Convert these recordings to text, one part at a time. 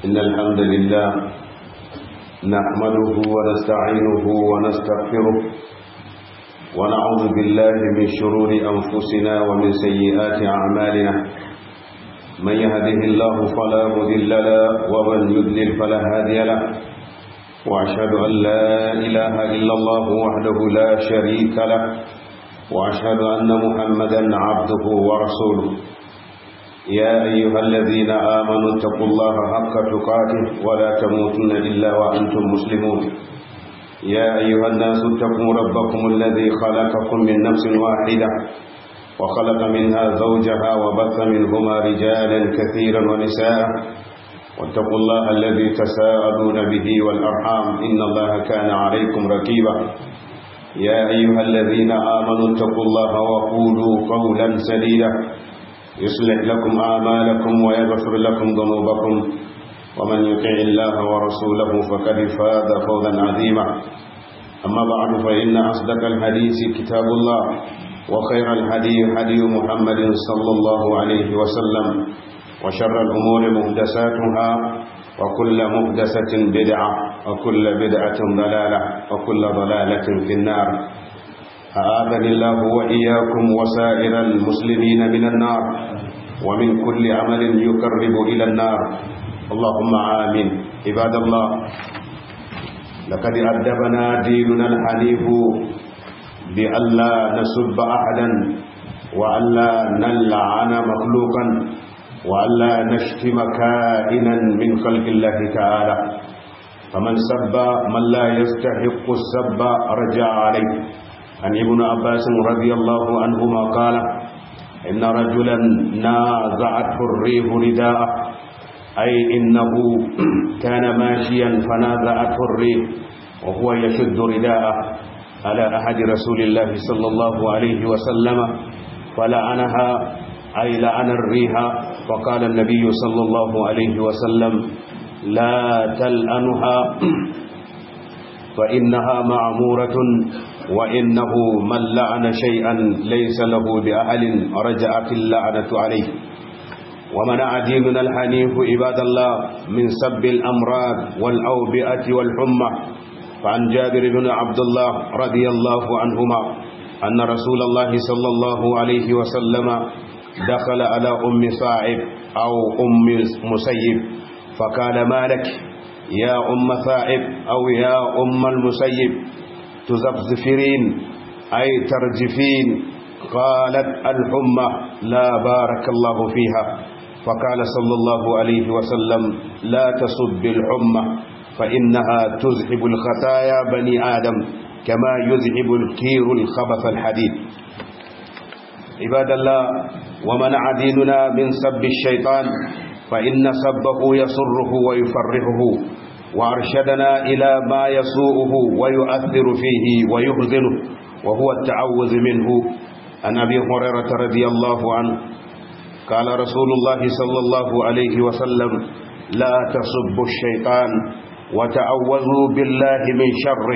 إن الحمد لله نحمده ونستعينه ونستغفره ونعوذ بالله من شرور أنفسنا ومن سيئات أعمالنا من يهده الله فلا مذل له ومن يذلل فلا هادي له وأشهد أن لا إله إلا الله وحده لا شريك له وأشهد أن محمدا عبده ورسوله يا أيها الذين آمنوا اتقوا الله حق تقاته ولا تموتن إلا وأنتم مسلمون يا أيها الناس اتقوا ربكم الذي خلقكم من نفس واحدة وخلق منها زوجها وبث منهما رجالا كثيرا ونساء واتقوا الله الذي تساءلون به والأرحام إن الله كان عليكم رقيبا يا أيها الذين آمنوا اتقوا الله وقولوا قولا سديدا يصلح لكم أعمالكم ويغفر لكم ذنوبكم ومن يطع الله ورسوله فقد فاز فوزا عظيما أما بعد فإن أصدق الحديث كتاب الله وخير الهدي هدي محمد صلى الله عليه وسلم وشر الأمور محدثاتها وكل محدثة بدعة وكل بدعة ضلالة وكل ضلالة في النار أعاذني الله وإياكم وسائر المسلمين من النار ومن كل عمل يقرب إلى النار اللهم آمين عباد الله لقد أدبنا ديننا الحنيف بألا نسب أحدا وألا نلعن مخلوقا وألا نشتم كائنا من خلق الله تعالى فمن سب من لا يستحق السب رجع عليه عن ابن عباس رضي الله عنهما قال إن رجلا نازعته الريح رداءه أي إنه كان ماشيا فنازعته الريح وهو يشد رداءه على أحد رسول الله صلى الله عليه وسلم فلعنها أي لعن الريح فقال النبي صلى الله عليه وسلم لا تلأنها فإنها معمورة وإنه من لعن شيئا ليس له بأهل رجعت اللعنة عليه ومنع ديننا الحنيف عباد الله من سب الأمراض والأوبئة والحمى فعن جابر بن عبد الله رضي الله عنهما أن رسول الله صلى الله عليه وسلم دخل على أم صاعب أو أم مسيب فقال ما لك يا أم ثائب أو يا أم المسيب تزفزفرين أي ترجفين قالت الحمى لا بارك الله فيها فقال صلى الله عليه وسلم لا تصب الحمى فإنها تذهب الخطايا بني آدم كما يذهب الكير الخبث الحديد عباد الله ومنع ديننا من سب الشيطان فإن سبه يسره ويفرحه وأرشدنا إلى ما يسوءه ويؤثر فيه ويحزنه وهو التعوذ منه عن أبي هريرة رضي الله عنه قال رسول الله صلى الله عليه وسلم لا تصبوا الشيطان وتعوذوا بالله من شره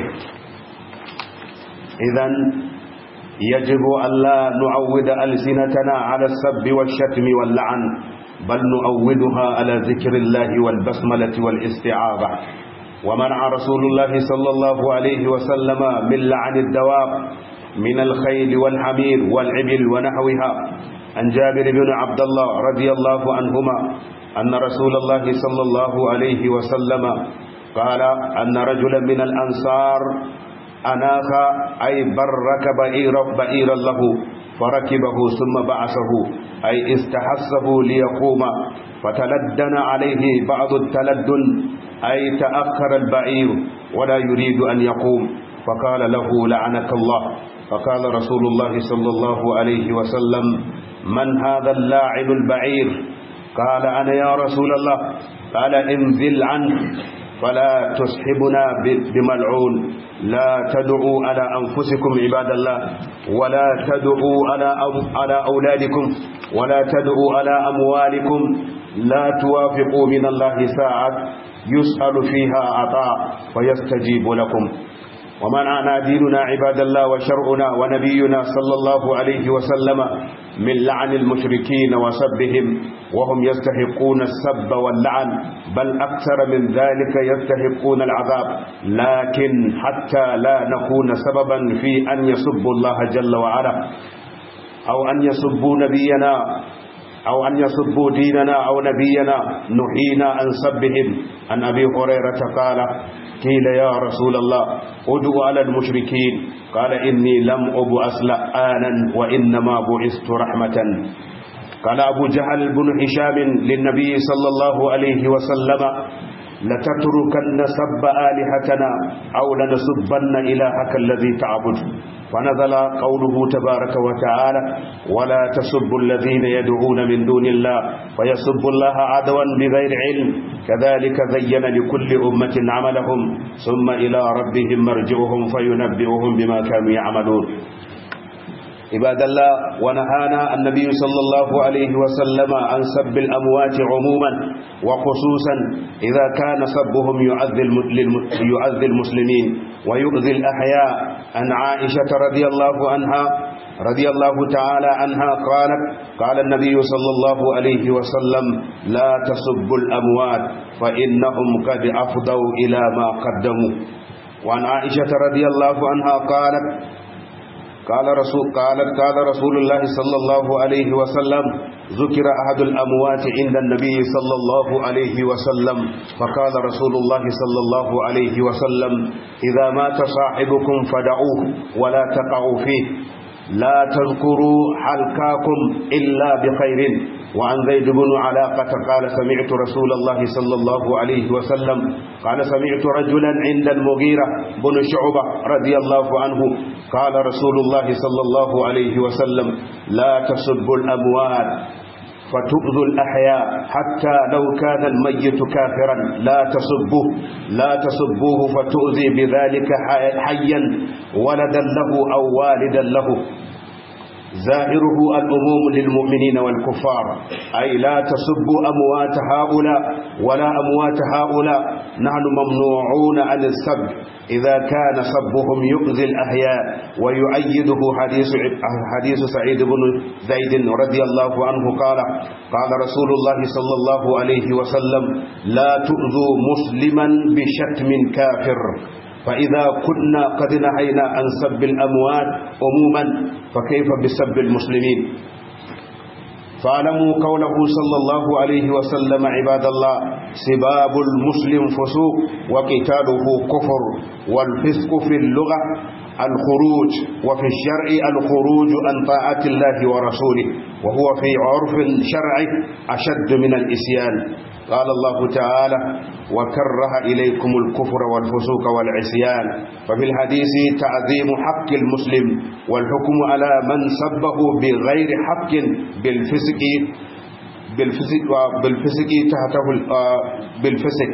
إذا يجب أن لا نعود ألسنتنا على السب والشتم واللعن بل نعودها على ذكر الله والبسملة والاستعاذة ومنع رسول الله صلى الله عليه وسلم من لعن الدواب من الخيل والحمير والعبل ونحوها عن جابر بن عبد الله رضي الله عنهما أن رسول الله صلى الله عليه وسلم قال أن رجلا من الأنصار أناخ أي برك بئيرا بئيرا له فركبه ثم بعثه أي استحسه ليقوم فتلدن عليه بعض التلدن أي تأخر البعير ولا يريد أن يقوم فقال له لعنك الله فقال رسول الله صلى الله عليه وسلم من هذا اللاعن البعير قال أنا يا رسول الله قال انزل عنه فلا تصحبنا بملعون لا تدعوا على أنفسكم عباد الله ولا تدعوا على على أولادكم ولا تدعوا على أموالكم لا توافقوا من الله ساعة يسأل فيها عطاء فيستجيب لكم ومنعنا ديننا عباد الله وشرعنا ونبينا صلى الله عليه وسلم من لعن المشركين وسبهم وهم يستحقون السب واللعن بل أكثر من ذلك يستحقون العذاب لكن حتى لا نكون سببا في أن يسبوا الله جل وعلا أو أن يسبوا نبينا أو أن يسبوا ديننا أو نبينا نحينا عن سبهم عن أبي هريرة قال قيل يا رسول الله ادعو على المشركين قال إني لم أبعث لآنا وإنما بعثت رحمة قال أبو جهل بن هشام للنبي صلى الله عليه وسلم لتتركن سب آلهتنا أو لنسبن إلهك الذي تعبد فنزل قوله تبارك وتعالى ولا تسبوا الذين يدعون من دون الله فيسبوا الله عدوا بغير علم كذلك زين لكل أمة عملهم ثم إلى ربهم مرجعهم فينبئهم بما كانوا يعملون عباد الله ونهانا النبي صلى الله عليه وسلم عن سب الأموات عموما وخصوصا إذا كان سبهم يؤذي المسلمين ويؤذي الأحياء عن عائشة رضي الله عنها رضي الله تعالى عنها قالت قال النبي صلى الله عليه وسلم لا تسبوا الأموات فإنهم قد أفضوا إلى ما قدموا وعن عائشة رضي الله عنها قالت قال رسول قالت قال رسول الله صلى الله عليه وسلم ذكر أحد الأموات عند النبي صلى الله عليه وسلم فقال رسول الله صلى الله عليه وسلم إذا مات صاحبكم فدعوه ولا تقعوا فيه لا تذكروا حلقاكم إلا بخير وعن زيد بن علاقة قال سمعت رسول الله صلى الله عليه وسلم قال سمعت رجلا عند المغيرة بن شعبة رضي الله عنه قال رسول الله صلى الله عليه وسلم لا تسبوا الأموات فتؤذوا الأحياء حتى لو كان الميت كافرا لا تسبوه لا تسبوه فتؤذي بذلك حيا ولدا له أو والدا له زائره الأموم للمؤمنين والكفار أي لا تسبوا أموات هؤلاء ولا أموات هؤلاء نحن ممنوعون عن السب إذا كان سبهم يؤذي الأحياء ويؤيده حديث حديث سعيد بن زيد رضي الله عنه قال قال رسول الله صلى الله عليه وسلم لا تؤذوا مسلما بشتم كافر فإذا كنا قد نهينا عن سب الأموات عموما فكيف بسب المسلمين فاعلموا قوله صلى الله عليه وسلم عباد الله سباب المسلم فسوق وقتاله كفر والفسق في اللغة الخروج وفي الشرع الخروج عن طاعة الله ورسوله وهو في عرف شرعي أشد من الإسيان قال الله تعالى وكره إليكم الكفر والفسوق والعصيان ففي الحديث تعظيم حق المسلم والحكم على من سبه بغير حق بالفسق بالفسق بالفسق تحته بالفسق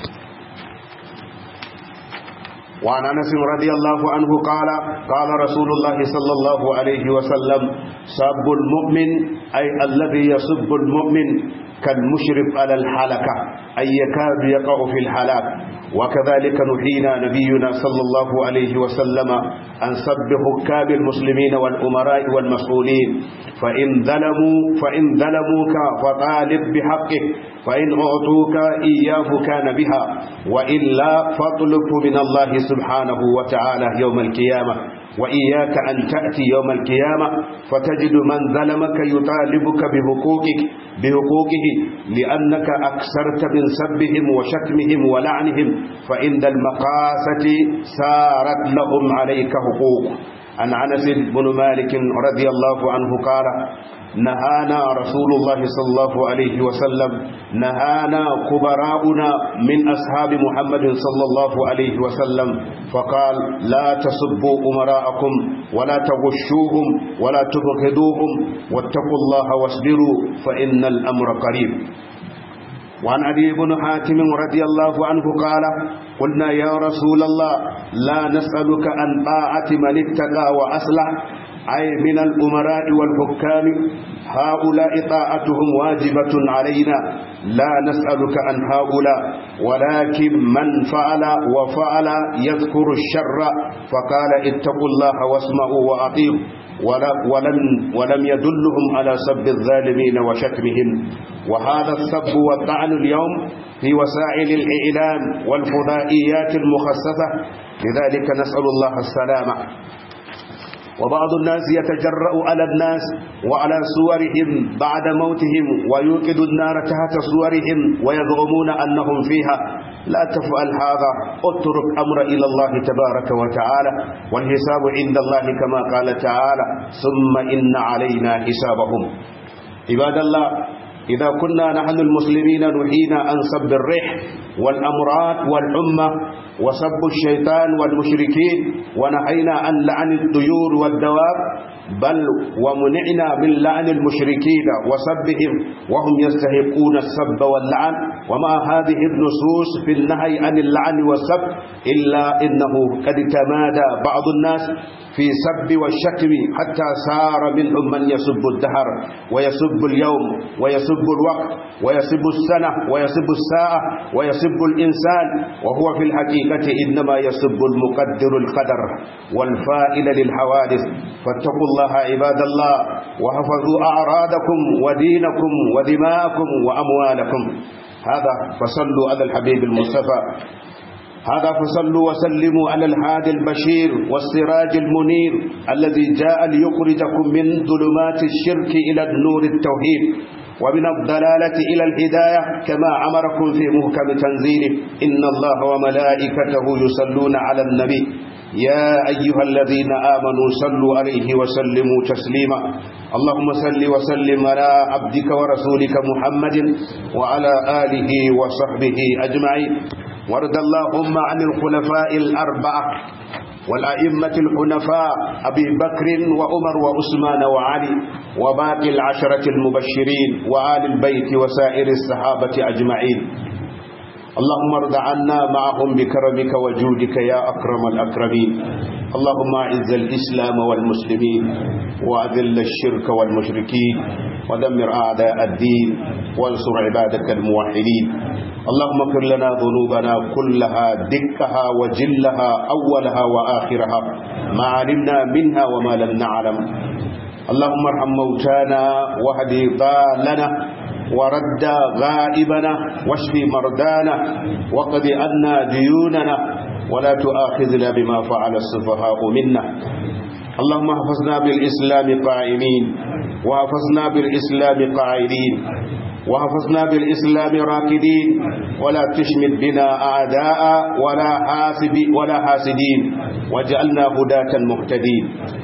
وعن انس رضي الله عنه قال قال رسول الله صلى الله عليه وسلم سب المؤمن اي الذي يسب المؤمن كالمشرف على الحلقة أي يكاد يقع في الحلاك وكذلك نحينا نبينا صلى الله عليه وسلم عن سب حكام المسلمين والأمراء والمسؤولين فإن ظلموا فإن ظلموك فطالب بحقه فإن أعطوك إياه كان بها وإلا فاطلب من الله سبحانه وتعالى يوم القيامة وإياك أن تأتي يوم القيامة فتجد من ظلمك يطالبك بحقوقك بحقوقه لأنك أكثرت من سبهم وشتمهم ولعنهم فإن المقاسة سارت لهم عليك حقوق عن أنس بن مالك رضي الله عنه قال نهانا رسول الله صلى الله عليه وسلم نهانا كبراؤنا من أصحاب محمد صلى الله عليه وسلم فقال لا تسبوا أمراءكم ولا تغشوهم ولا تبغضوهم واتقوا الله واصبروا فإن الأمر قريب وعن أبي بن حاتم رضي الله عنه قال قلنا يا رسول الله لا نسألك عن طاعة من اتقى وأصلح أي من الأمراء والحكام هؤلاء طاعتهم واجبة علينا لا نسألك عن هؤلاء ولكن من فعل وفعل يذكر الشر فقال اتقوا الله واسمعوا وأطيعوا ولم, ولم يدلهم على سب الظالمين وشتمهم وهذا السب والطعن اليوم في وسائل الإعلام والفضائيات المخصصة لذلك نسأل الله السلامة وبعض الناس يتجرأ على الناس وعلى صورهم بعد موتهم ويوقد النار تحت صورهم ويزعمون أنهم فيها لا تفعل هذا اترك أمر إلى الله تبارك وتعالى والحساب عند الله كما قال تعالى ثم إن علينا حسابهم عباد الله إذا كنا نحن المسلمين نحينا عن سب الريح والأمراض والحمى وسب الشيطان والمشركين ونهينا عن لعن الطيور والدواب بل ومنعنا من لعن المشركين وسبهم وهم يستحقون السب واللعن ومع هذه النصوص في النهي عن اللعن والسب إلا إنه قد تمادى بعض الناس في سب والشتم حتى صار منهم من يسب الدهر ويسب اليوم ويسب الوقت ويسب السنة ويسب الساعة ويسب الإنسان وهو في الحقيقة إنما يسب المقدر القدر والفائل للحوادث فاتقوا الله عباد الله وحفظوا أعراضكم ودينكم ودماءكم وأموالكم هذا فصلوا على الحبيب المصطفى هذا فصلوا وسلموا على الهادي البشير والسراج المنير الذي جاء ليخرجكم من ظلمات الشرك إلى النور التوحيد ومن الضلالة إلى الهداية كما أمركم في محكم تنزيله إن الله وملائكته يصلون على النبي يا أيها الذين آمنوا صلوا عليه وسلموا تسليما اللهم صل وسلم على عبدك ورسولك محمد وعلى آله وصحبه أجمعين وارض اللهم عن الخلفاء الأربعة والأئمة الحنفاء أبي بكر وعمر وعثمان وعلي وباقي العشرة المبشرين وآل البيت وسائر الصحابة أجمعين اللهم ارض عنا معهم بكرمك وجودك يا أكرم الأكرمين اللهم أعز الإسلام والمسلمين وأذل الشرك والمشركين ودمر أعداء الدين وانصر عبادك الموحدين اللهم اغفر لنا ذنوبنا كلها دكها وجلها أولها وآخرها ما علمنا منها وما لم نعلم اللهم ارحم موتانا واهد ضالنا ورد غائبنا واشف مرضانا وقض عنا ديوننا ولا تؤاخذنا بما فعل السفهاء منا اللهم احفظنا بالإسلام قائمين وحفظنا بالإسلام قاعدين وحفظنا بالإسلام راكدين ولا تشمت بنا أعداء ولا حاسب ولا حاسدين واجعلنا هداة مهتدين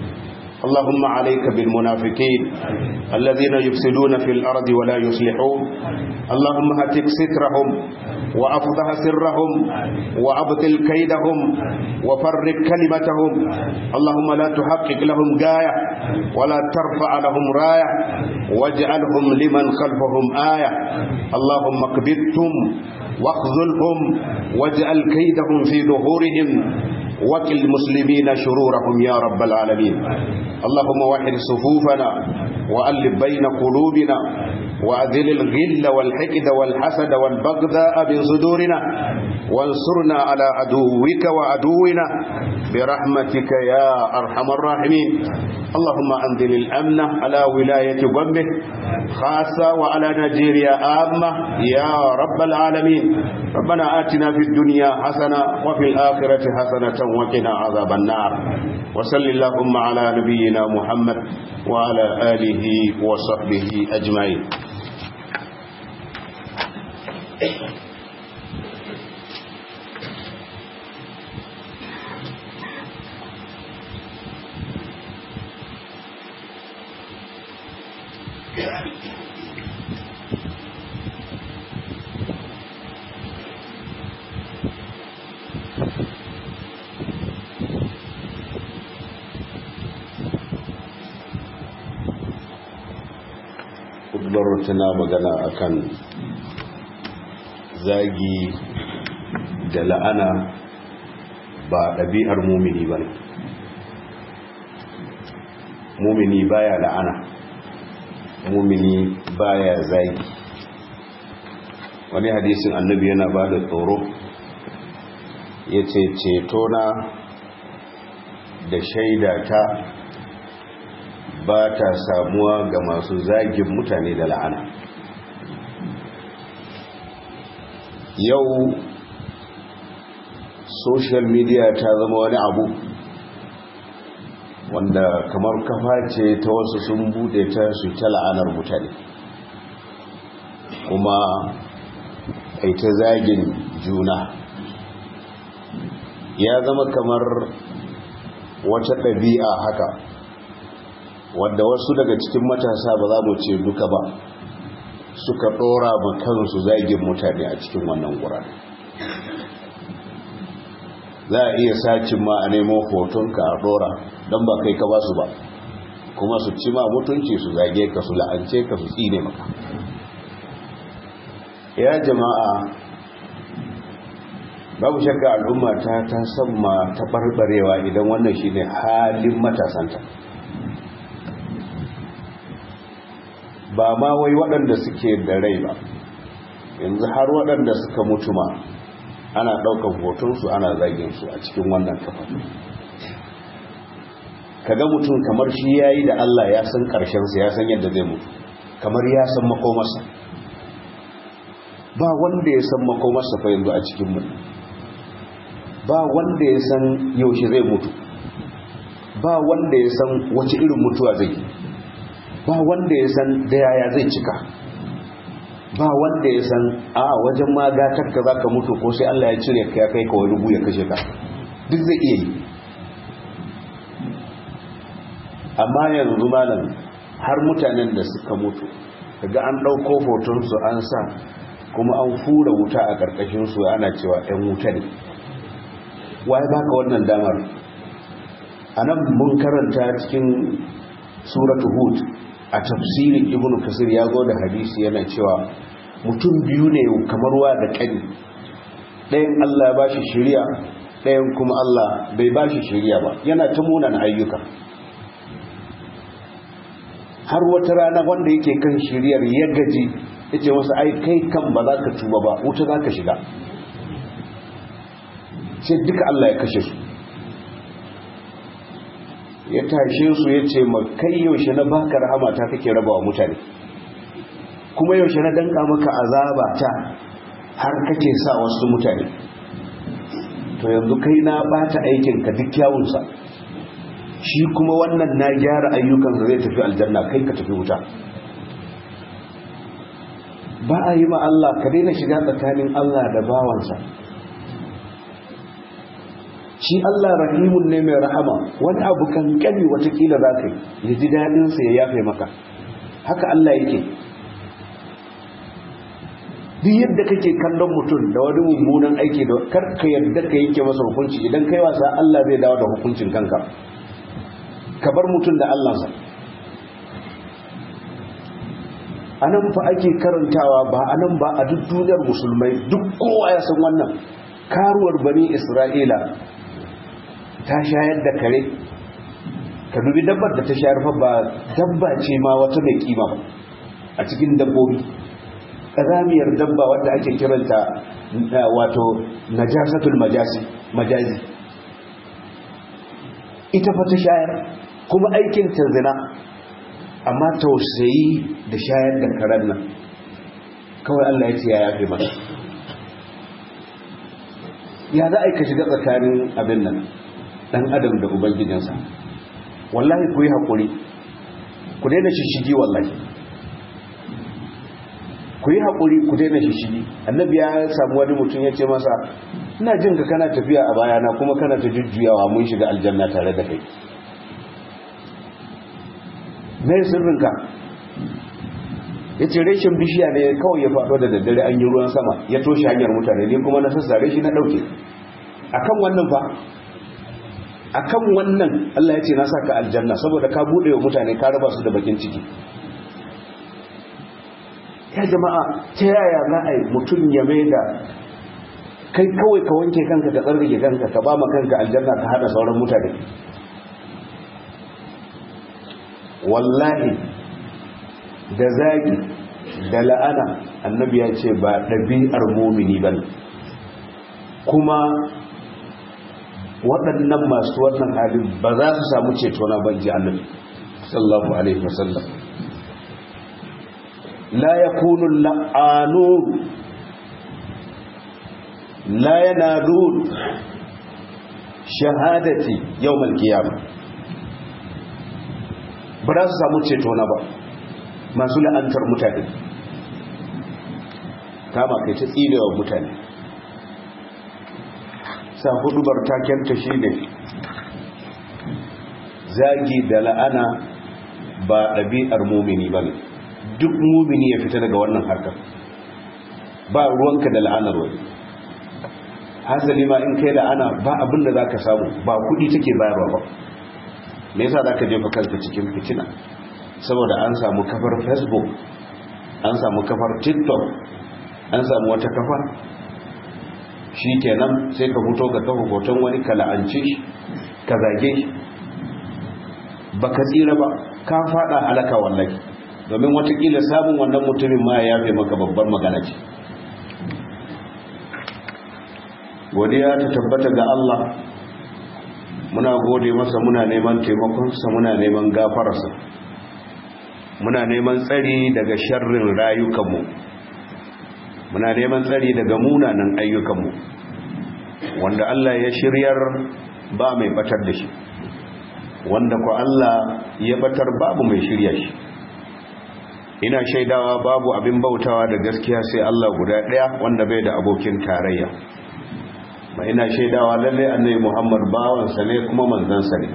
اللهم عليك بالمنافقين الذين يفسدون في الأرض ولا يصلحون اللهم هتك سترهم وأفضح سرهم وأبطل كيدهم وفرق كلمتهم اللهم لا تحقق لهم غاية ولا ترفع لهم راية واجعلهم لمن خلفهم آية اللهم اكبتهم واخذلهم واجعل كيدهم في ظهورهم وكل المسلمين شرورهم يا رب العالمين اللهم وحد صفوفنا وألف بين قلوبنا وأذل الغل والحقد والحسد والبغضاء من صدورنا وانصرنا على عدوك وعدونا برحمتك يا أرحم الراحمين اللهم أنزل الأمن على ولاية بمبه خاصة وعلى نيجيريا عامة يا رب العالمين ربنا آتنا في الدنيا حسنة وفي الآخرة حسنة وقنا عذاب النار وصل اللهم على نبينا محمد وعلى آله وصحبه أجمعين kudubar tana magana akan zagi da la'ana ba ɗabi'ar mumini ba mumini baya la'ana mumini baya zagi wani hadisin annabi yana ba da tsoro ya ce cetona da shaidata ba ta samuwa ga masu zagin mutane da la'ana yau social media ta zama wani abu wanda kamar kafa ce ta wasu sun bude ta su ta la'anar mutane kuma ai ta zagin juna ya zama kamar wata ɗabi'a haka wadda wasu daga cikin matasa ba za mu ce duka ba suka ɗora ma kansu zagin mutane a cikin wannan ƙuran za a iya sacin ma a nemo hotonka a ɗora don ba kai ka ba su ba kuma su ci ma mutunci su zage ka su la'ance ka su tsine maka ya jama'a babu shakka al'umma ta ta samma ta barbarewa idan wannan shine halin matasanta ba ma wai waɗanda suke da rai ba yanzu har waɗanda suka mutu ma ana ɗaukar hotonsu ana zagin su a cikin wannan kafa kaga mutum kamar shi ya yi da Allah ya san ƙarshensa ya san yadda zai mutu kamar ya san makomarsa ba wanda ya san makomarsa fa yanzu a cikin mutu ba wanda ya san yaushe zai mutu ba wanda ya san wace irin mutuwa zai ba wanda ya san da yaya zai cika ba wanda ya san a wajen magatar ka za ka mutu ko sai Allah ya cire ka ya kai ka wani ya kashe ka duk zai iya yi amma yanzu malam har mutanen da suka mutu daga an ɗauko hotonsu an sa kuma an fura wuta a ƙarƙashinsu ana cewa 'yan wuta ne waye baka wannan damar a nan mun karanta cikin suratu hud a tafsirin ibnu kasir ya zo da hadisi yana cewa mutum biyu ne kamar wa da ƙani ɗayan allah ya bashi shiriya ɗayan kuma allah bai bashi shiriya ba yana ta munan ayyuka har wata rana wanda yake kan shiriyar ya gaji ya ce wasu ai kai kan ba za ka tuba ba wuta za ka shiga sai duka Allah ya kashe su ya tashe su ya ce ma kai yaushe na baka rahama ta kake raba wa mutane kuma yaushe na danka maka azaba ta har kake sa wasu mutane to yanzu kai na bata aikinka duk kyawunsa shi kuma wannan na gyara ayyukansa zai tafi aljanna kai ka tafi wuta ba a yi ma Allah ka daina shiga tsakanin Allah da bawansa shi Allah rahimun ne mai rahama wani abu kankani watakila za ka yi ya ji daɗinsa ya yafe maka haka Allah yake duk yadda kake kallon mutum da wani mummunan aiki da karka yadda ka yanke masa hukunci idan kai wasa Allah zai dawo da hukuncin kanka ka bar mutum da Allahnsa a nan fa ake karantawa ba a nan ba a duk duniyar musulmai duk kowa ya san wannan karuwar bani isra'ila ta shayar da kare ka dubi dabbar da ta shayar fa ba dabba ce ma wata mai kima ba a cikin dabbobi ƙazamiyar dabba wadda ake kiranta wato najasatul majazi ita fa ta shayar kuma aikin ta zina amma tausayi da shayar da karen nan kawai Allah ya ce ya yafe masa ya za a yi ka shiga tsakanin abin nan dan adam da ubangijinsa wallahi ku yi haƙuri ku daina shishigi wallahi ku yi haƙuri ku daina shishigi annabi ya samu wani mutum ya ce masa ina jin ka kana tafiya a bayana kuma kana ta jujjuyawa mun shiga aljanna tare da kai me sirrinka ya ce reshen bishiya ne kawai ya faɗo da daddare an yi ruwan sama ya toshe hanyar mutane ne kuma na sassare shi na ɗauke akan wannan fa akan wannan Allah ya ce na saka aljanna saboda ka buɗe wa mutane ka raba su da bakin ciki ya jama'a ta yaya za a yi mutum ya mai da kai kawai ka wanke kanka ka tsarrake kanka ka ba ma kanka aljanna ka hada sauran mutane wallahi da zagi da la'ana annabi ya ce ba ɗabi'ar mumini ba kuma waɗannan masu wannan halin ba za su samu ceto na ban ji annabi sallallahu alaihi wasallam la yakunu la'anun la yanadun shahadati yawmal qiyamah ba za su samu ceto na ba masu la'antar mutane kama kai ta tsinewa mutane sa hudubar takenta shi ne zagi da la'ana ba ɗabi'ar mumini ba ne duk mumini ya fita daga wannan harkar ba ruwanka da la'anar wani hasali ma in kai la'ana ba abin da za ka samu ba kudi take bayarwa ba me yasa za ka jefa kanka cikin fitina saboda an samu kafar facebook an samu kafar tiktok an samu wata kafa shi kenan sai ka fito ga kafa hoton wani ka la'ance shi ka zage shi ba ka tsira ba ka fada halaka wallahi domin watakila samun wannan mutumin ma ya yafe maka babbar magana ce godiya ta tabbata ga Allah muna gode masa muna neman taimakonsa muna neman gafararsa muna neman tsari daga sharrin rayukanmu muna neman tsari daga munanan ayyukanmu wanda Allah ya shiryar ba mai batar da shi wanda ku Allah ya batar babu mai shirya shi ina shaidawa babu abin bautawa da gaskiya sai Allah guda ɗaya wanda bai da abokin tarayya ba ina shaidawa lalle annabi Muhammad bawansa ne kuma manzansa ne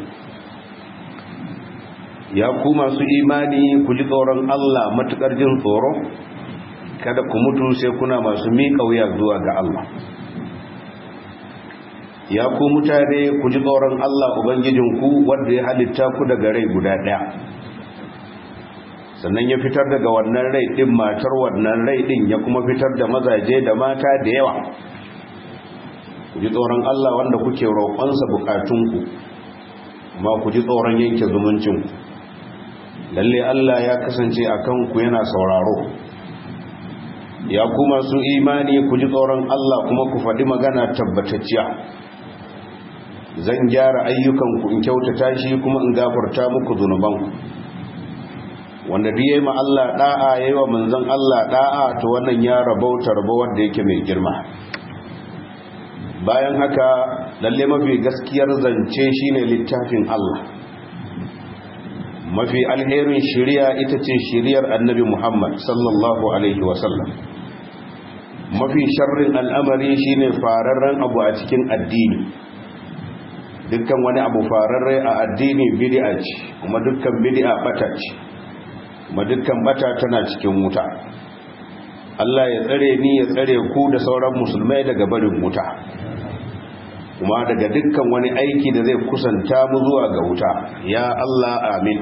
ya ku masu imani ku ji tsoron Allah matukar jin tsoro kada ku mutu sai kuna masu miƙa wuya zuwa ga Allah ya ku mutane ku ji tsoron Allah ubangijinku wanda ya halitta ku daga rai guda ɗaya sannan ya fitar daga wannan rai ɗin matar wannan rai ɗin ya kuma fitar da mazaje da mata da yawa ku ji tsoron Allah wanda kuke roƙonsa bukatunku amma ku ji tsoron yanke zumuncinku lalle Allah ya kasance a kanku yana sauraro ya ku masu imani ku ji tsoron Allah kuma ku faɗi magana tabbatacciya zan gyara ayyukanku in kyautata shi kuma in gafarta muku zunubanku wanda duk yayi ma Allah da'a yayi wa manzon Allah da'a to wannan ya rabauta rabo wanda yake mai girma bayan haka lalle mafi gaskiyar zance shine littafin Allah mafi alherin shari'a ita ce shari'ar annabi Muhammad sallallahu alaihi wasallam mafi sharrin al'amari shine fararren abu a cikin addini dukkan wani abu fararre a addini bid'a ce kuma dukkan bid'a bata ce kuma dukkan bata tana cikin wuta Allah ya tsare ni ya tsare ku da sauran musulmai daga barin wuta kuma daga dukkan wani aiki da zai kusanta mu zuwa ga wuta ya Allah amin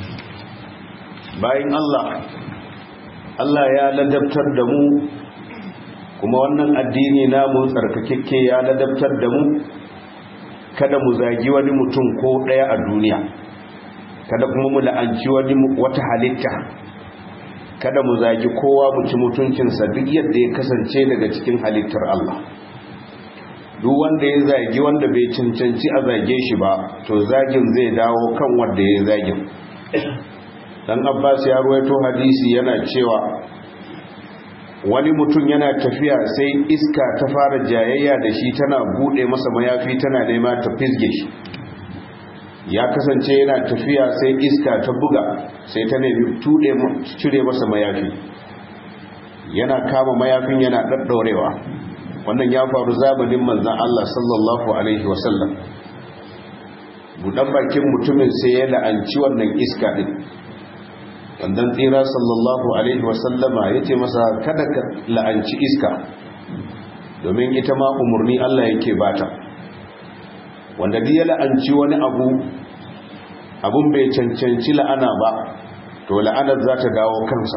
bayan Allah Allah ya ladabtar da mu kuma wannan addini namu tsarkakekke ya ladabtar da mu kada mu zagi wani mutum ko ɗaya a duniya kada kuma mu la'anci wani wata halitta kada mu zagi kowa mu ci mutuncinsa duk yadda ya kasance daga cikin halittar Allah duk wanda ya zagi wanda bai cancanci a zage shi ba to zagin zai dawo kan wanda ya zagin dan Abbas ya ruwaito hadisi yana cewa wani mutum yana tafiya sai iska ta fara jayayya da shi tana bude masa mayafi tana nema ta fisge shi ya kasance yana tafiya sai iska ta buga sai ta nemi tude cire masa mayafi yana kama mayafin yana daddaurewa wannan ya faru zamanin manzon Allah sallallahu alaihi wasallam budan bakin mutumin sai ya la'anci wannan iska din wandan tsira sallallahu alaihi wasallama ya ce masa kada ka la'anci iska domin ita ma umarni Allah yake bata wanda duk ya la'anci wani abu abun bai cancanci la'ana ba to la'anar za ta dawo kansa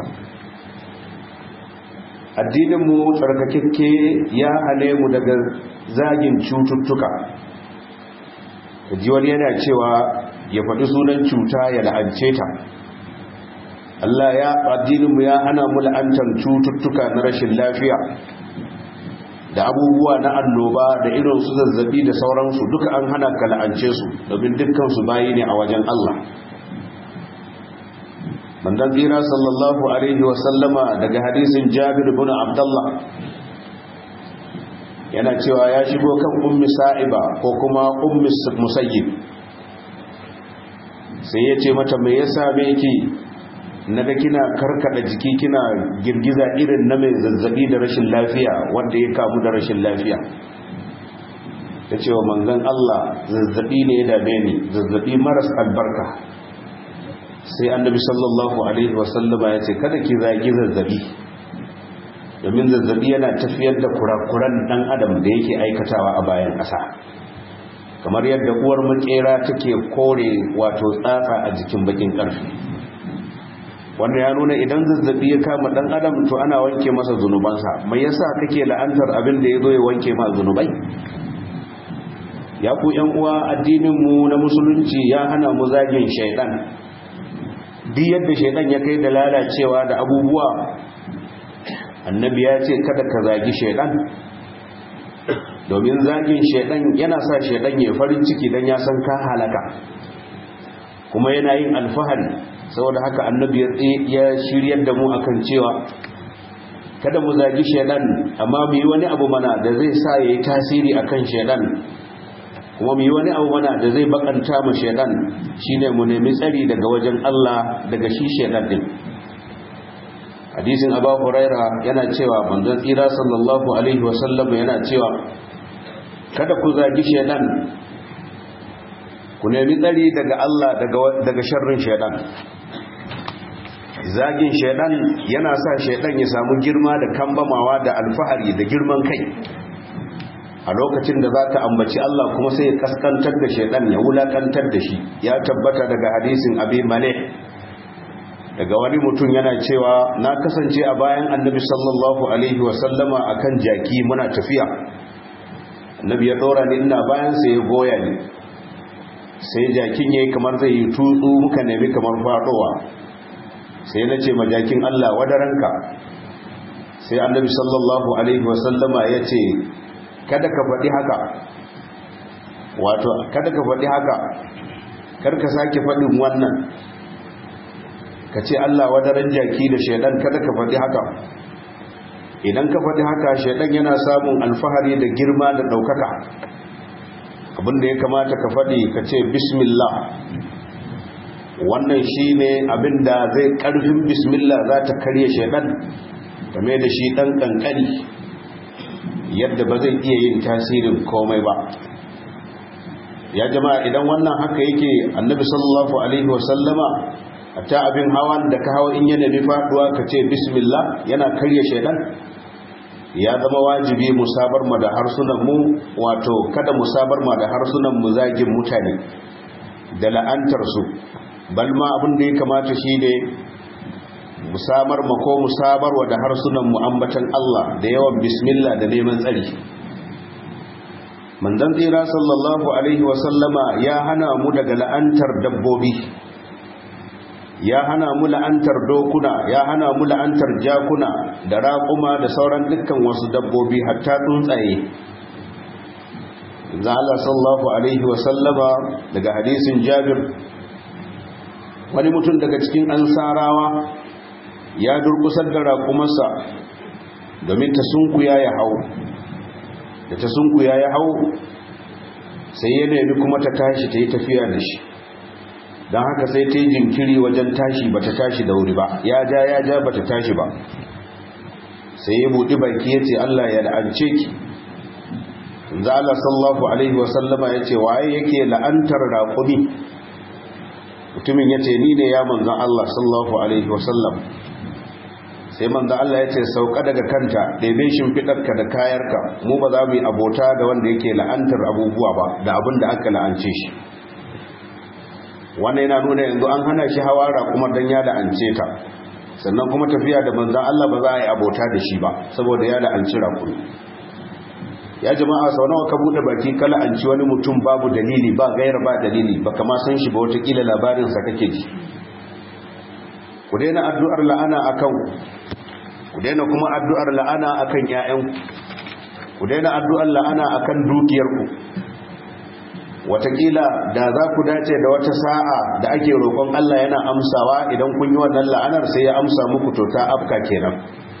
addininmu tsarkakekke ya hane mu daga zagin cututtuka ji wani yana cewa ya faɗi sunan cuta ya la'ance ta Allah ya addininmu ya hana mu la'antar cututtuka na rashin lafiya da abubuwa na annoba da irin su zazzabi da sauransu duka an hana ka la'ance su domin dukkan su bayi ne a wajen Allah manzon tsira sallallahu alaihi wa sallama daga hadisin Jabir ibn Abdullah yana cewa ya shigo kan ummi sa'iba ko kuma ummi musayyib sai ya ce mata me yasa me yake naga kina karkada jiki kina girgiza irin na mai zazzabi da rashin lafiya wanda ya kamu da rashin lafiya ta ce wa manzon Allah zazzabi ne ya dame ni zazzabi maras albarka sai annabi sallallahu alaihi wasallama ya ce kada ki zagi zazzabi domin zazzabi yana tafiyar da kurakuran dan adam da yake aikatawa a bayan ƙasa kamar yadda uwar makera take kore wato tsatsa a jikin bakin ƙarfi wanda ya nuna idan zazzabi ya kama dan adam to ana wanke masa zunubansa mai yasa kake la'antar abin da ya zo ya wanke ma zunubai ya ku yan uwa addinin mu na musulunci ya hana mu zagin shaidan duk yadda shaidan ya kai da lalacewa da abubuwa annabi ya ce kada ka zagi shaidan domin zagin shaidan yana sa shaidan ya farin ciki dan ya san ka halaka kuma yana yin alfahari saboda haka annabi ya shiryar da mu akan cewa kada mu zagi shaidan amma mu yi wani abu mana da zai sa ya yi tasiri akan shaidan kuma mu yi wani abu mana da zai bakanta mu shaidan shine mu nemi tsari daga wajen Allah daga shi shaidan din hadisin abu huraira yana cewa manzon tsira sallallahu alaihi wasallam yana cewa kada ku zagi shaidan ku nemi tsari daga Allah daga sharrin shaidan zagin shaidan yana sa shaidan ya samu girma da kambamawa da alfahari da girman kai a lokacin da za ka ambaci Allah kuma sai ya kaskantar da shaidan ya wulakantar da shi ya tabbata daga hadisin abi male daga wani mutum yana cewa na kasance a bayan annabi sallallahu alaihi wasallama akan jaki muna tafiya annabi ya ɗora ni ina bayan sai ya goya ni sai jakin yayi kamar zai yi tutsu muka nemi kamar faɗowa sai na ce majakin Allah wadaranka sai annabi sallallahu alaihi wasallama ya ce kada ka faɗi haka wato kada ka faɗi haka karka sake faɗin wannan ka ce Allah wadaran jaki da shaidan kada ka faɗi haka idan ka faɗi haka shaidan yana samun alfahari da girma da ɗaukaka abinda ya kamata ka faɗi ka ce bismillah wannan shi ne abinda zai ƙarfin bismillah za ta karye shaidan game da shi ɗan ƙanƙani yadda ba zai iya yin tasirin komai ba ya jama'a idan wannan haka yake annabi sallallahu alaihi wasallama ta abin hawan da ka hawa in yana bi faduwa ka ce bismillah yana karya shaidan ya zama wajibi musabar ma da harsunan mu wato kada musabar ma da harsunan mu zagin mutane da la'antar su bal ma abin da ya kamata shi ne musamar ma ko musabar wa da harsunan mu ambatan Allah da yawan bismillah da neman tsari manzon tsira sallallahu alaihi wasallama ya hana mu daga la'antar dabbobi ya hana mu la'antar dokuna ya hana mu la'antar jakuna da raƙuma da sauran dukkan wasu dabbobi hatta tsuntsaye za Allah sallallahu alaihi wasallama daga hadisin Jabir wani mutum daga cikin ansarawa ya durkusar da raƙumarsa domin ta sunkuya ya hau da ta sunkuya ya hau sai ya nemi kuma ta tashi ta yi tafiya da shi don haka sai ta yi jinkiri wajen tashi ba ta tashi da wuri ba ya ja ya ja ba ta tashi ba sai ya buɗi baki ya ce Allah ya la'ance ki za Allah sallallahu alaihi wasallama ya ce waye yake la'antar raƙumi mutumin ya ce ni ne ya manzan Allah sallallahu alaihi wasallam sai manzan Allah ya ce sauka daga kanta ɗaibe shimfiɗarka da kayarka mu ba za mu yi abota da wanda yake la'antar abubuwa ba da abin da aka la'ance shi wannan yana nuna yanzu an hana shi hawara kuma dan ya la'ance ta sannan kuma tafiya da manzan Allah ba za a yi abota da shi ba saboda ya la'anci rakuri ya jama'a sau nawa ka bude baki kala an ci wani mutum babu dalili ba gaira ba dalili ba kama san shi ba watakila labarinsa kake ji ku daina addu'ar la'ana a kan ku daina kuma addu'ar la'ana a kan ‘ya'yanku ku daina addu'ar la'ana a kan dukiyarku watakila da za ku dace da wata sa'a da ake roƙon Allah yana amsawa idan kun yi wannan la'anar sai ya amsa muku to ta afka kenan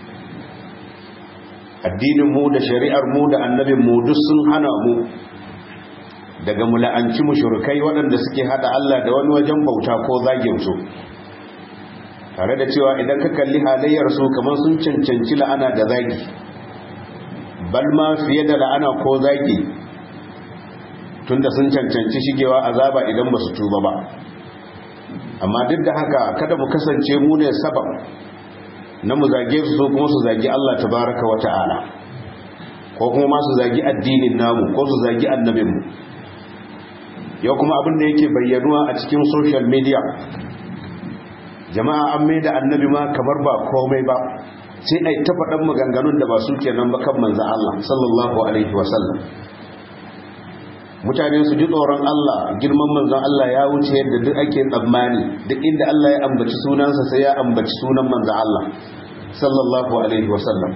addinin mu da shari'ar mu da annabin mu duk sun hana mu daga mula'anci mushrikai waɗanda suke hada Allah da wani wajen bauta ko zagin su tare da cewa idan ka kalli halayyar su kamar sun cancanci la'ana da zagi bal ma fiye da la'ana ko zagi tunda sun cancanci shigewa azaba idan ba su tuba ba amma duk da haka kada mu kasance mu ne sabab na mu zage su so kuma su zagi Allah tabaraka wa ta'ala ko kuma ma su zagi addinin namu ko su zagi annabinmu yau kuma abin da yake bayyanuwa a cikin social media jama'a an mai da annabi ma kamar ba komai ba sai ai ta faɗan maganganun da ba su kenan ba kan manzan Allah sallallahu alaihi wasallam mutane su ji tsoron Allah girman manzan Allah ya wuce yadda duk ake tsammani duk inda Allah ya ambaci sunansa sai ya ambaci sunan manzan Allah sallallahu alaihi wasallam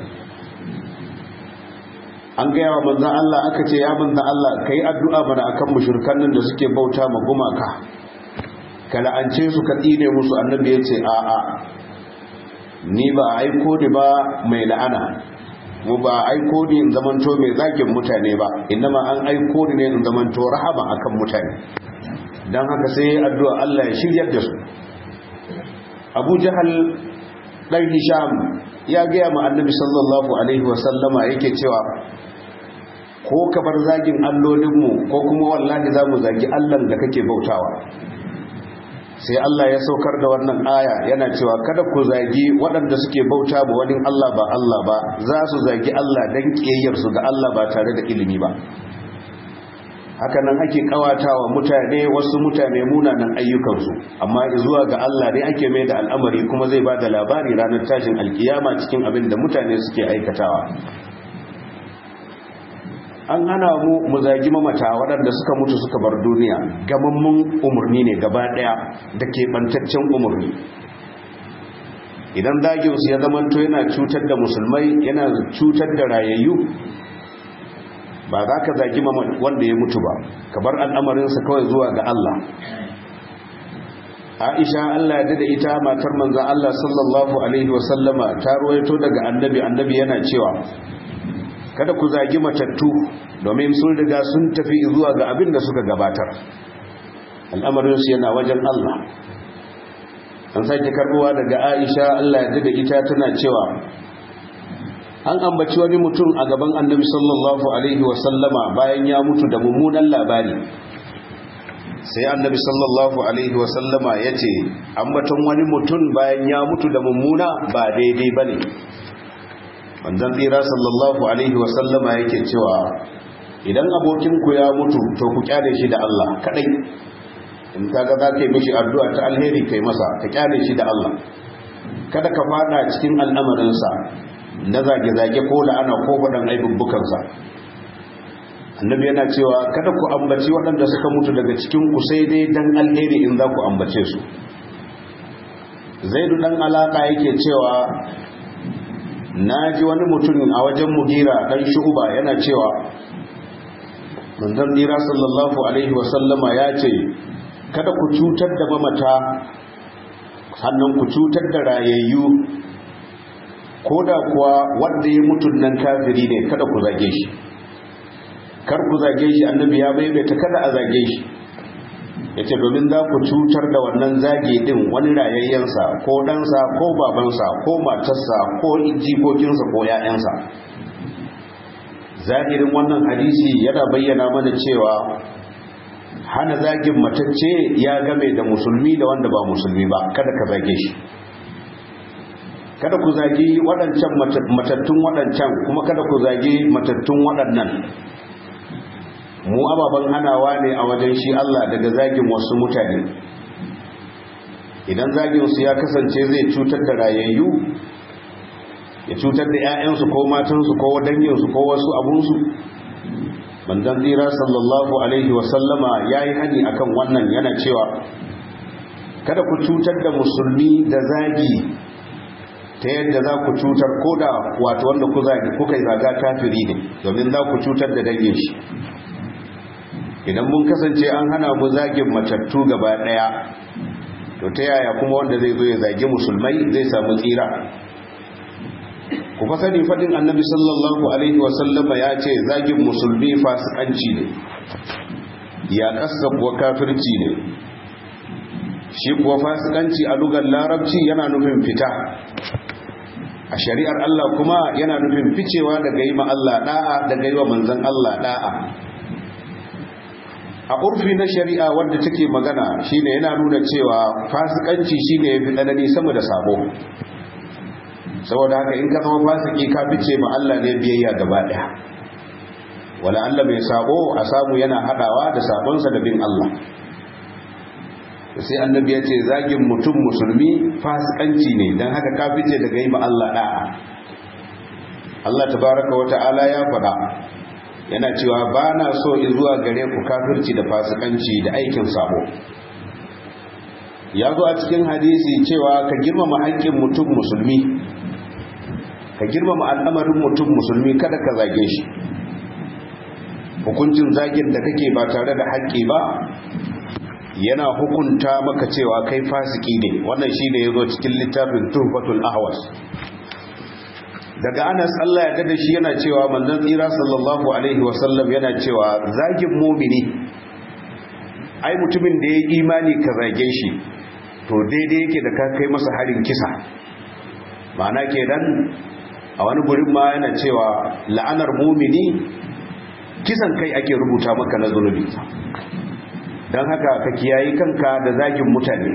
an gaya wa manzan Allah aka ce ya manzan Allah ka yi addu'a mana akan mushrikan nan da suke bauta ma gumaka ka la'ance su ka tsine musu annabi ya ce a'a ni ba a aiko ni ba mai la'ana mu ba a aiko ni in zamanto mai zagin mutane ba ma an aiko ni ne in zamanto rahama akan mutane don haka sai addu'a Allah ya shiryar da su abu jahal ɗan hisham ya gaya ma annabi sallallahu alaihi wasallama yake cewa ko ka bar zagin allolinmu ko kuma wallahi za mu zagi allan da kake bautawa sai Allah ya saukar da wannan aya yana cewa kada ku zagi waɗanda suke bauta ba wani Allah ba Allah ba za su zagi Allah don ƙiyayyarsu ga Allah ba tare da ilimi ba haka nan ake kawatawa mutane wasu mutane munanan ayyukansu amma zuwa ga Allah ne ake mai da al'amari kuma zai ba da labari ranar tashin alkiyama cikin abin da mutane suke aikatawa an hana mu mu zagi mamata waɗanda suka mutu suka bar duniya gamammun umarni ne gaba ɗaya da keɓantaccen umarni idan zaginsu ya zamanto yana cutar da musulmai yana cutar da rayayyu ba za ka zagi wanda ya mutu ba ka bar al'amarinsa kawai zuwa ga Allah aisha Allah ya da ita matar manzan Allah sallallahu alaihi wasallama ta ruwaito daga annabi annabi yana cewa kada ku zagi matattu domin sun riga sun tafi zuwa ga abin da suka gabatar al'amarinsu yana wajen Allah an sake karbuwa daga aisha Allah ya da ita tana cewa an ambaci wani mutum a gaban annabi sallallahu alaihi wasallama bayan ya mutu da mummunan labari sai annabi sallallahu alaihi wasallama ya ce ambaton wani mutum bayan ya mutu da mummuna ba daidai ba ne manzan tsira sallallahu alaihi wasallama yake cewa idan abokinku ya mutu to ku kyale shi da Allah kadai in kaga za ka yi mishi addu'a ta alheri kai masa ka kyale shi da Allah kada ka fada cikin al'amarinsa na zage-zage ko la'ana ko faɗin aibubbukansa annabi yana cewa kada ku ambaci waɗanda suka mutu daga cikin ku sai dai dan alheri in za ku ambace su zaidu dan alaka yake cewa na ji wani mutum a wajen mugira dan shu'uba yana cewa manzon dira sallallahu alaihi wasallama ya ce kada ku cutar da mamata sannan ku cutar da rayayyu ko da kuwa wanda ya mutun nan kafiri ne kada ku zage shi kar ku zage shi annabi ya maimaita kada a zage shi ya ce domin za ku cutar da wannan zage din wani rayayyensa ko ɗansa ko babansa ko matarsa ko jikokinsa ko ‘ya'yansa zahirin wannan hadisi yana bayyana mana cewa hana zagin matacce ya game da musulmi da wanda ba musulmi ba kada ka zage shi kada ku zagi waɗancan matattun waɗancan kuma kada ku zagi matattun waɗannan mu ababen hanawa ne a wajen shi Allah daga zagin wasu mutane idan zaginsu ya kasance zai cutar da rayayyu ya cutar da 'ya'yansu ko matansu ko danginsu ko wasu abunsu manzon tsira sallallahu alaihi wasallama ya yi hani akan wannan yana cewa kada ku cutar da musulmi da zagi ta yadda za ku cutar ko da wato wanda ku zagi kuka yi zaga kafiri ne domin za ku cutar da dangin shi idan mun kasance an hana mu zagin matattu gaba daya to ta yaya kuma wanda zai zo ya zagi musulmai zai samu tsira ku fa sani fadin annabi sallallahu alaihi wasallama ya ce zagin musulmi fasikanci ne ya kasa kuwa kafirci ne shi kuwa fasikanci a lugar larabci yana nufin fita a shari'ar Allah kuma yana nufin ficewa daga yi ma Allah da'a daga yi wa manzan Allah da'a a urfi na shari'a wadda take magana shine yana nuna cewa fasikanci shine yafi tsanani sama da sabo saboda haka in ka zama fasiki ka fice ma Allah ne biyayya gaba daya wala Allah mai sabo a samu yana hadawa da sabonsa da bin Allah sai annabi ya ce zagin mutum musulmi fasikanci ne don haka ka fice daga yi ma Allah da'a Allah tabaraka wa ta'ala ya faɗa yana cewa ba na so in zuwa gare ku kafirci da fasikanci da aikin sabo ya zo a cikin hadisi cewa ka girmama haƙƙin mutum musulmi ka girmama al'amarin mutum musulmi kada ka zage shi hukuncin zagin da kake ba tare da haƙƙi ba yana hukunta maka cewa kai fasiki ne wannan shi ne ya zo cikin littafin tuhfatul ahwas daga anas Allah ya dada shi yana cewa manzon tsira sallallahu alaihi wasallam yana cewa zagin mumini ai mutumin da ya imani ka zage shi to daidai yake da ka kai masa harin kisa ma'ana kenan a wani gurin ma yana cewa la'anar mumini kisan kai ake rubuta maka na zunubi don haka ka kiyayi kanka da zagin mutane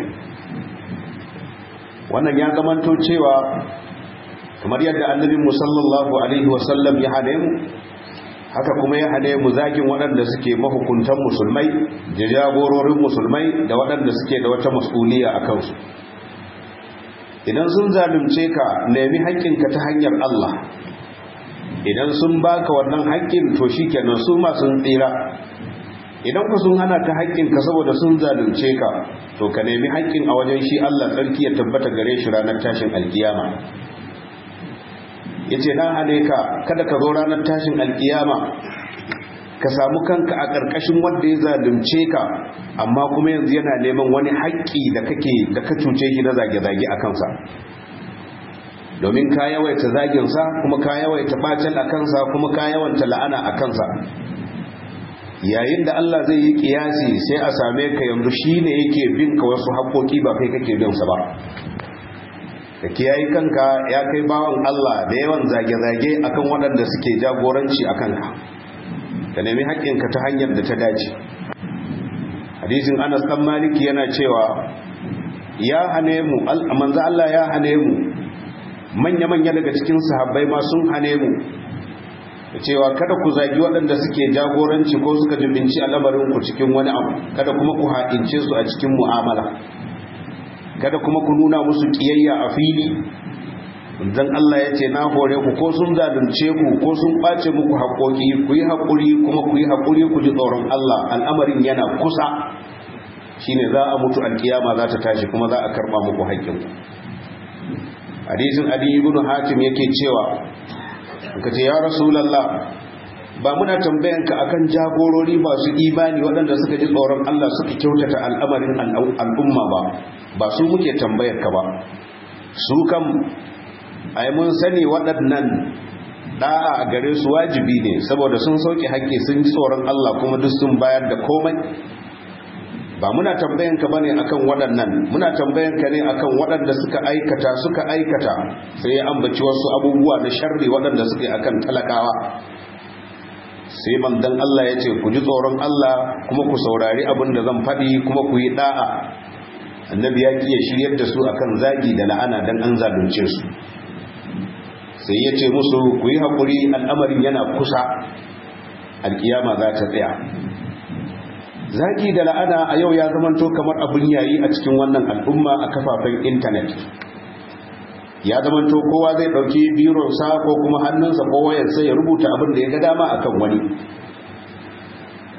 wannan ya zamanto cewa kamar yadda annabi musallallahu alaihi wasallam ya hane mu haka kuma ya hane mu zagin waɗanda suke mahukuntan musulmai da jagororin musulmai da waɗanda suke da wata mas'uliya a kansu idan sun zalunce ka nemi haƙƙinka ta hanyar Allah idan sun baka wannan haƙƙin to shikenan su ma sun tsira idan ku sun hana ka haƙƙinka saboda sun zalunce ka to ka nemi haƙƙin a wajen shi Allah tsarki ya tabbata gare shi ranar tashin alkiyama yace na hane ka kada ka zo ranar tashin alkiyama ka samu kanka a ƙarƙashin wanda ya zalunce ka amma kuma yanzu yana neman wani haƙƙi da kake da ka cuce shi na zage-zage a kansa domin ka yawaita zaginsa kuma ka yawaita bacin a kansa kuma ka yawanta la'ana a kansa yayin da Allah zai yi kiyasi sai a same ka yanzu shine yake bin ka wasu haƙoƙi ba kai kake bin sa ba ka kiyayi kanka ya kai bawan Allah da yawan zage-zage akan waɗanda suke jagoranci a kanka ka nemi haƙƙinka ta hanyar da ta dace hadisin Anas dan Maliki yana cewa ya hane mu manzo Allah ya hane mu manya-manya daga cikin sahabbai ma sun hane mu cewa kada ku zagi waɗanda suke jagoranci ko suka jibinci al'amarin ku cikin wani abu kada kuma ku haƙince su a cikin mu'amala kada kuma ku nuna musu ƙiyayya a fili dan Allah ya ce na hore ku ko sun zalunce ku ko sun ɓace muku haƙoƙi ku yi haƙuri kuma ku yi haƙuri ku ji tsoron Allah al'amarin yana kusa shine za a mutu alkiyama za ta tashi kuma za a karɓa muku haƙƙinku hadisin adi ibn hatim yake cewa ka ce ya rasulallah ba muna tambayanka akan jagorori masu imani waɗanda suka ji tsoron Allah suka kyautata al'amarin al'umma ba ba su muke tambayarka ba su kam ai mun sani waɗannan da'a a gare su wajibi ne saboda sun sauke haƙƙi sun ji tsoron Allah kuma duk sun bayar da komai ba muna tambayanka bane akan waɗannan muna tambayanka ne akan waɗanda suka aikata suka aikata sai ya ambaci wasu abubuwa na sharri waɗanda suke akan talakawa sai manzon Allah ya ce ku ji tsoron Allah kuma ku saurari abin da zan faɗi kuma ku yi da'a annabi ya kiyaye shiryar da su akan zagi da la'ana dan an zalunce su sai ya ce musu ku yi haƙuri al'amarin yana kusa alkiyama za ta tsaya zagi da la'ana a yau ya zamanto kamar abin yayi a cikin wannan al'umma a kafafen intanet ya zamanto kowa zai dauki bironsa ko kuma hannunsa ko wayarsa ya rubuta abin da ya ga dama akan wani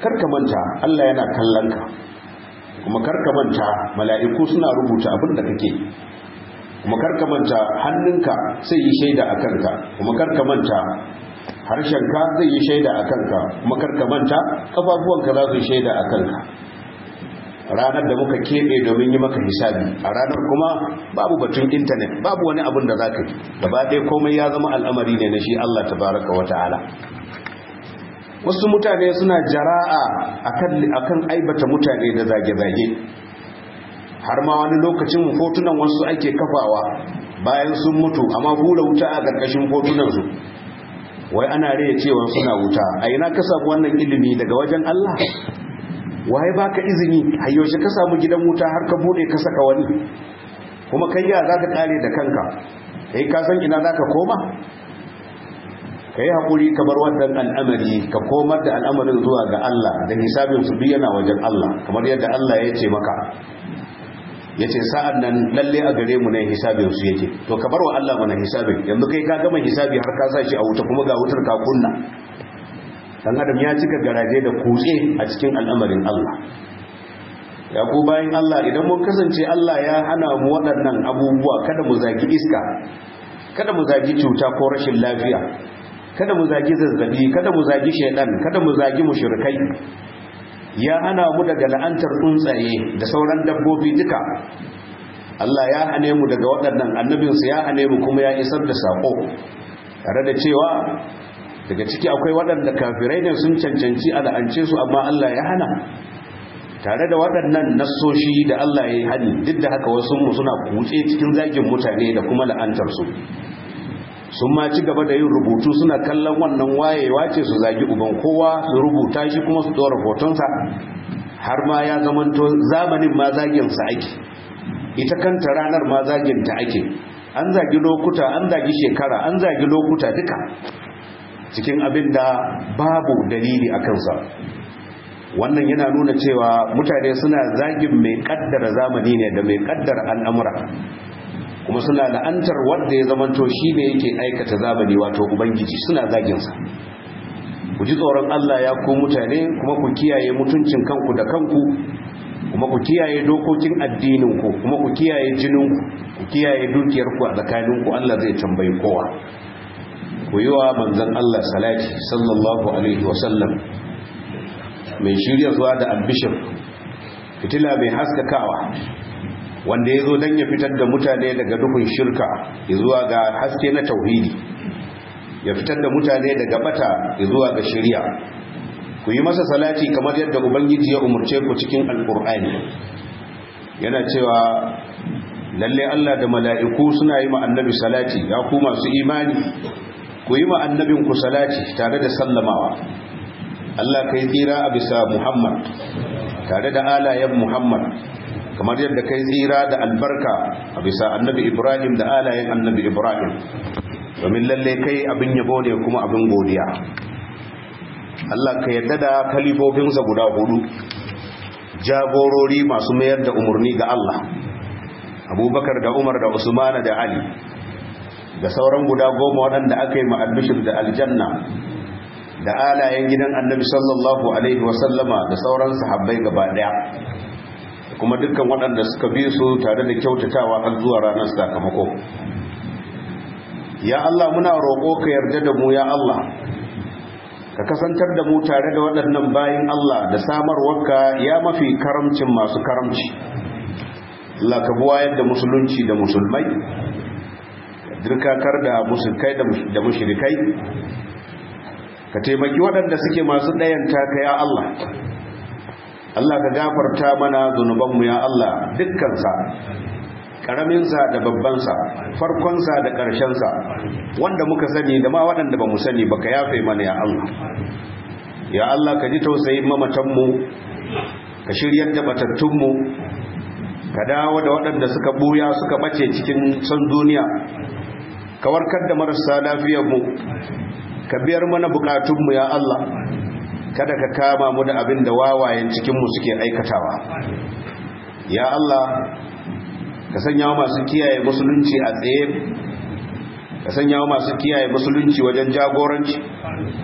karka manta Allah yana kallon ka kuma karka manta mala'iku suna rubuta abin da kake kuma karka manta hannunka sai yi shaida a kanka kuma karka manta harshenka zai yi shaida a kanka kuma karka manta kafafuwanka za su yi shaida a kanka ranar da muka keɓe domin yi maka hisabi a ranar kuma babu batun intanet babu wani abin da za ka yi gaba ɗaya komai ya zama al'amari ne na shi Allah tabaraka wa ta'ala wasu mutane suna jara'a akan aibata mutane da zage-zage har ma wani lokacin fotunan wasu ake kafawa bayan sun mutu amma hura wuta a ƙarƙashin fotunansu wai ana raya cewa suna wuta a ina ka samu wannan ilimi daga wajen Allah waye baka izini hayyaushe ka samu gidan wuta har ka bude ka saka wani kuma kai ya zaka kare da kanka kai ka san ina zaka koma kai hakuri ka bar wannan al'amari ka komar da al'amarin zuwa ga Allah da hisabin su duk yana wajen Allah kamar yadda Allah ya ce maka yace sa'an nan lalle a gare mu ne hisabin su yake to ka bar wa Allah mana hisabin yanzu kai ka gama hisabi har ka sa shi a wuta kuma ga wutar ka kunna dan adam ya cika garaje da kutse a cikin al'amarin Allah ya ku bayan Allah idan mun kasance Allah ya hana mu waɗannan abubuwa kada mu zagi iska kada mu zagi cuta ko rashin lafiya kada mu zagi zazzabi kada mu zagi shaidan kada mu zagi mushrikai ya hana mu daga la'antar tsuntsaye da sauran dabbobi duka Allah ya hane mu daga waɗannan annabinsu ya hane mu kuma ya isar da sako tare da cewa daga ciki akwai waɗanda kafirai ne sun cancanci a la'ance su amma Allah ya hana tare da waɗannan nassoshi da Allah ya yi hani duk da haka wasu mu suna kutse cikin zagin mutane da kuma la'antar su sun ma ci gaba da yin rubutu suna kallon wannan wayewa ce su zagi uban kowa su rubuta shi kuma su ɗora hotonsa har ma ya zamanto zamanin ma zaginsa ake ita kanta ranar ma zaginta ake an zagi lokuta an zagi shekara an zagi lokuta duka cikin abin da babu dalili a kansa wannan yana nuna cewa mutane suna zagin mai kaddara zamani ne da mai kaddara al'amura kuma suna la'antar wanda ya zamanto shi ne yake aikata zamani wato ubangiji suna zaginsa ku ji tsoron Allah ya ku mutane kuma ku kiyaye mutuncin kanku da kanku kuma ku kiyaye dokokin addininku kuma ku kiyaye jininku ku kiyaye dukiyarku a tsakaninku Allah zai tambayi kowa ku yi wa manzan Allah salati sallallahu alaihi wasallam mai shirya zuwa da albishir fitila mai haskakawa wanda ya zo don ya fitar da mutane daga duhun shirka zuwa ga haske na tauhidi ya fitar da mutane daga bata zuwa ga shirya ku yi masa salati kamar yadda ubangiji ya umarce ku cikin alkur'ani yana cewa lalle Allah da mala'iku suna yi ma annabi salati ya ku masu imani ku yi ma annabinku salati tare da sallamawa Allah kai tsira a bisa Muhammad tare da alayen Muhammad kamar yadda kai tsira da albarka a bisa annabi Ibrahim da alayen annabi Ibrahim domin lalle kai abin yabo ne kuma abin godiya Allah ka yadda da kalifofinsa guda hudu jagorori masu mayar da umarni ga Allah abubakar da umar da usmana da ali da sauran guda goma waɗanda aka yi ma'albishir da aljanna da alayen gidan annabi sallallahu alaihi wasallama da sauran sahabbai gaba ɗaya kuma dukkan waɗanda suka bi su tare da kyautatawa har zuwa ranar sakamako ya Allah muna roƙo ka yarda da mu ya Allah ka kasantar da mu tare da waɗannan bayin Allah da samarwarka ya mafi karamcin masu karamci Allah ka buwayar da musulunci da musulmai dirkakar da musulkai da mushrikai ka taimaki waɗanda suke masu ɗayanta ka ya Allah Allah ka gafarta mana zunubanmu ya Allah dukkansa ƙaraminsa da babbansa farkonsa da ƙarshensa wanda muka sani da ma waɗanda ba mu sani ba ka yafe mana ya Allah ya Allah ka ji tausayin mamatanmu ka shiryar da batattunmu ka dawo da waɗanda suka buya suka ɓace cikin son duniya ka warkar da marasa lafiyarmu ka biyar mana bukatunmu ya Allah kada ka kama mu da abin da wawayen cikinmu suke aikatawa ya Allah ka sanya masu kiyaye musulunci a tsaye ka sanya masu kiyaye musulunci wajen jagoranci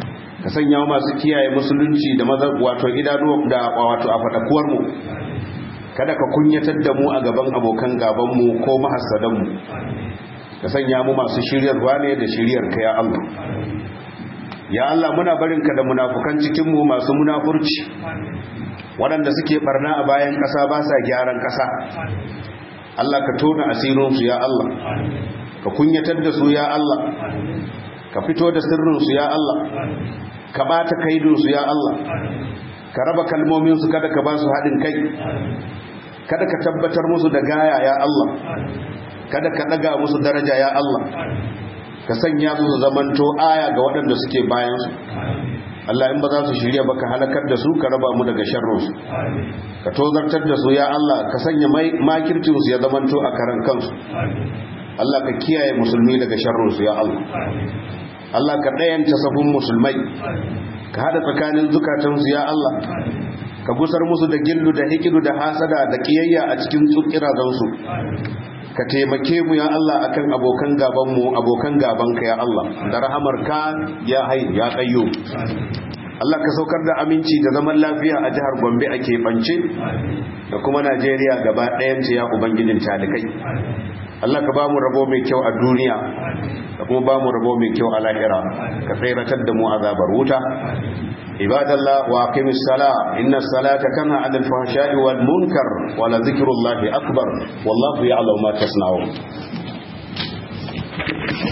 ka sanya mu masu kiyaye musulunci da maza wato idanu da wato a fadakuwar mu kada ka kunyatar da mu a gaban abokan gaban mu ko mahassadan mu ka sanya mu masu shiryarwa ne da shiryar ka ya Allah ya Allah muna barinka da munafukan cikin mu masu munafurci waɗanda suke barna a bayan ƙasa ba sa gyaran ƙasa Allah ka tona asirinsu ya Allah ka kunyatar da su ya Allah ka fito da sirrinsu ya Allah ka bata kaidinsu ya Allah ka raba kalmominsu kada ka ba su haɗin kai kada ka tabbatar musu da gaya ya Allah kada ka ɗaga musu daraja ya Allah ka sanya su zamanto aya ga waɗanda suke bayansu Allah in ba za su shirya ba ka halakar da su ka raba mu daga sharrinsu ka tozartar da su ya Allah ka sanya makircinsu ya zamanto a karan kansu Allah ka kiyaye musulmi daga sharrinsu ya Allah Allah ka ɗayanta safin musulmai ka haɗa tsakanin zukatansu ya Allah ka gusar musu da gillu da hikidu da hasada da kiyayya a cikin tsukirazansu ka taimake mu ya Allah akan abokan gaban mu abokan gabanka ya Allah da rahamarka ya hayy ya qayyu Allah ka saukar da aminci da zaman lafiya a jihar Gombe a keɓance da kuma Najeriya gaba ɗayanta ya ubangijin talikai Allah ka ba mu rabo mai kyau a duniya da kuma ba mu rabo mai kyau a lahira ka tsayratar da mu azabar wuta ibadallah wa aqimis sala inna salata kana 'anil fahsha'i wal munkar wa la dhikrullahi akbar wallahu ya'lamu ma tasna'un